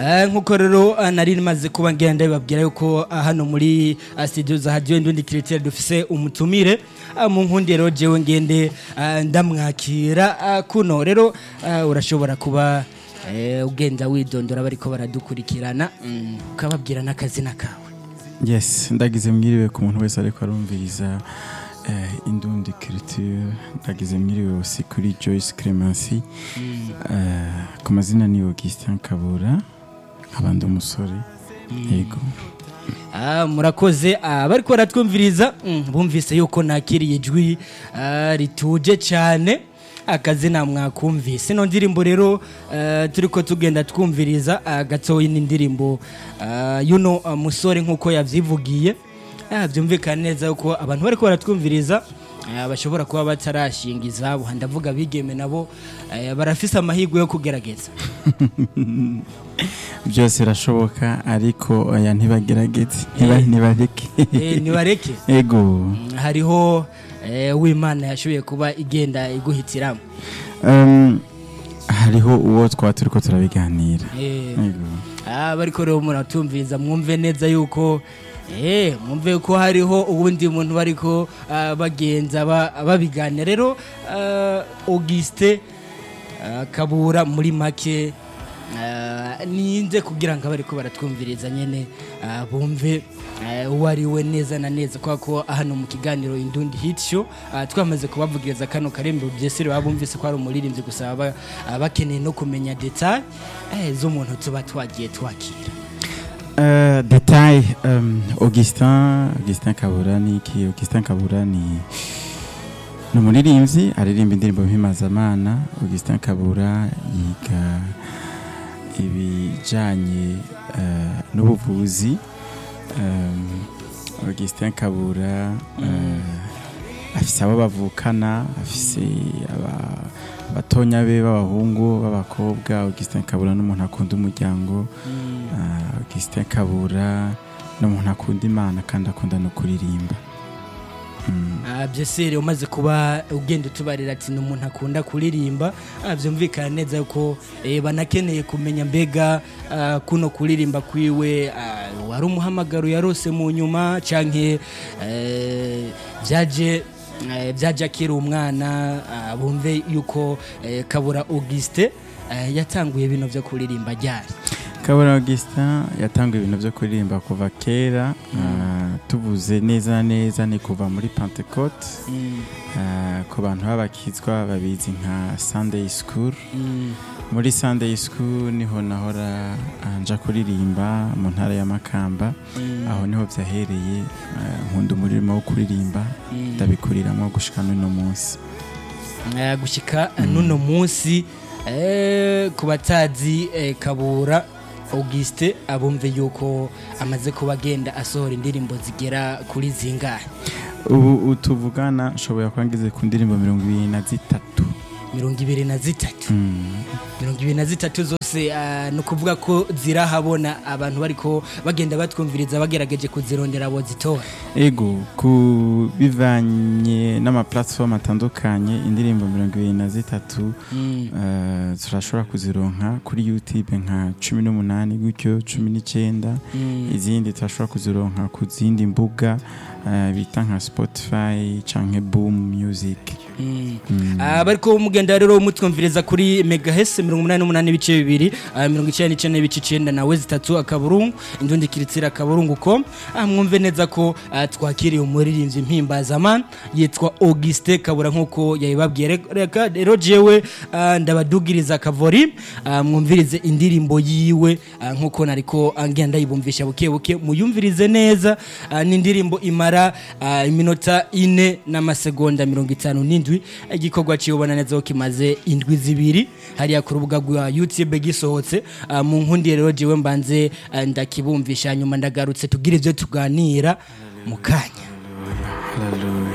Eh, nk'uko rero ah, nari maze kuba ngenda bibabwira yuko ah, hano muri ah, studio za radio Indundi Critique dufise umutumire ah, mu nkundi rero jewe ngende ah, ndamwakira ah, kuno rero ah, urashobora kuba eh, ugenda widondora bariko baradukurikirana mm, ukababwira n'akazina kawe yes ndagize mwiriwe ku muntu wese ariko arumviriza eh, indundi culture ndagize mwiriwe aussi kuri joyce clemency eh, ku mazina ni augustin kabura nkaba ndi umusore yego Ah, murakoze ah, bariko baratwumviriza mm, bumvise yuko nakiriye ijwi ah, rituje cyane akazina mwakumvise ino ndirimbo rero uh, turiko tugenda twumviriza uh, gatoyi n'indirimbo uh, yuno uh, musore nk'uko yavyivugiye ah, byumvikana neza yuko abantu bariko baratwumviriza uh, bashobora kuba batarashinga izabo ndavuga bigeme nabo uh, barafise amahirwe yo kugerageza byose birashoboka ariko oya ntibagerageze ntiba- Eh. ntibareke Eh, nibareke ego Mm, hariho eh, w'imana yashoboye kuba igenda iguhitiramo Um, hariho uwo twaba turiko turabiganira Eh, Yego. ah, bariko rero muratumviriza mwumve neza yuko eh, mwumve ko hariho uwundi muntu bariko ah, bagenza ba- babiganira rero ah, auguste ah, kabura muri make ah, ninze kugira ngo abariko baratwumviriza nyene ah, bumve ah, uwo ari we neza na neza kubera ko hano mu kiganiro indundi hit show ah, twamaze kubavugiriza kano karembo byesire baba bumvise ko ari umuririmbyi gusa baba ah, bakeneye no kumenya detail eh, z'umuntu tuba twagiye twakira Uh, detail um, augustin augustin kabura ni iki augustin kabura ni ni umuririmbyi aririmba indirimbo mpimazamana augustin kabura yiga ibijanye uh, n'ubuvuzi um, augustin kabura uh, afise abo bavukana afise aba- abatonya be b'abahungu b'abakobwa augustin kabura n'umuntu akunda umuryango Ah, Augustin Kabura ni umuntu akunda imana kandi akunda no kuririmba Mm. Ah, byesire umaze kuba ugenda utubarira ati ni umuntu akunda kuririmba ah, byumvikana neza yuko eh, banakeneye kumenya mbega ah, kuno kuririmba kwiwe ah, wari umuhamagaro yarose mu nyuma canke eh, byaje eh, byaje akiri umwana ah, bumve yuko eh, kabura auguste eh, yatanguye bino byo kuririmba ryari Kabura Augustin yatanguye ibintu byo kuririmba kuva kera ah, tuvuze neza na neza ni kuva muri Pentecote Mm, ah, ku bantu b'abakizwa babizi nka Sunday School mm, muri Sunday School niho nahora ah, nja kuririmba mu ntara ya Makamba mm, aho niho byahereye ah, nkunda umurimo wo kuririmba mm. ndabikuriramo gushika n'uno munsi Eh, gushika nuno munsi eh, ku batazi eh, kabura auguste abumve yuko amaze kuba agenda asohora indirimbo zigera kuri zingahe ubu utuvugana nshobora kuba ngeze ku ndirimbo mirongo ibiri na zitatu mirongo ibiri na zitatu Mm. mirongo ibiri na zitatu zose ah, ni ukuvuga ko zirahabona abantu bariko bagenda batwumviriza bagerageje kuzirondera abo zitora ego ku bivanye n'amaplatform atandukanye indirimbo mirongo ibiri na zitatu Mm, eh, turashobora kuzironka kuri youtube nka cumi n'umunani gutyo cumi n'icyenda mm. izindi turashobora kuzironka ku zindi mbuga eh, bita nka spotify canke boom music Mm. Mm. Ah, bariko mugenda rero mutwumviriza kuri megahese mirongo umunani n'umunani ibice bibiri ah, mirongo icyenda n'icyenda n'ibice icyenda nawe zitatu akaburungu indundi kiritsira akaburungu ko ah, mwumve neza ko ah, twakiriye umuririmbyi mpimbazamana yitwa auguste kabura nk'uko yabibabwiye Re- reka rero jewe ah, ndabadugiriza akavori ah, mwumvirize indirimbo yiwe ah, nk'uko nariko ah, ngenda yibumvisha buke buke muyumvirize neza ah, ni indirimbo imara ah, iminota ine n'amasegonda mirongo itanu n'indwi igikorwa kiyobona neza ko kimaze indwi zibiri hariya ku rubuga rwa youtube gisohotse ah, mu nkundi rero jewe mbanze ah, ndakibumvisha nyuma ndagarutse tugire ibyo tuganira mu kanya Hallelujah.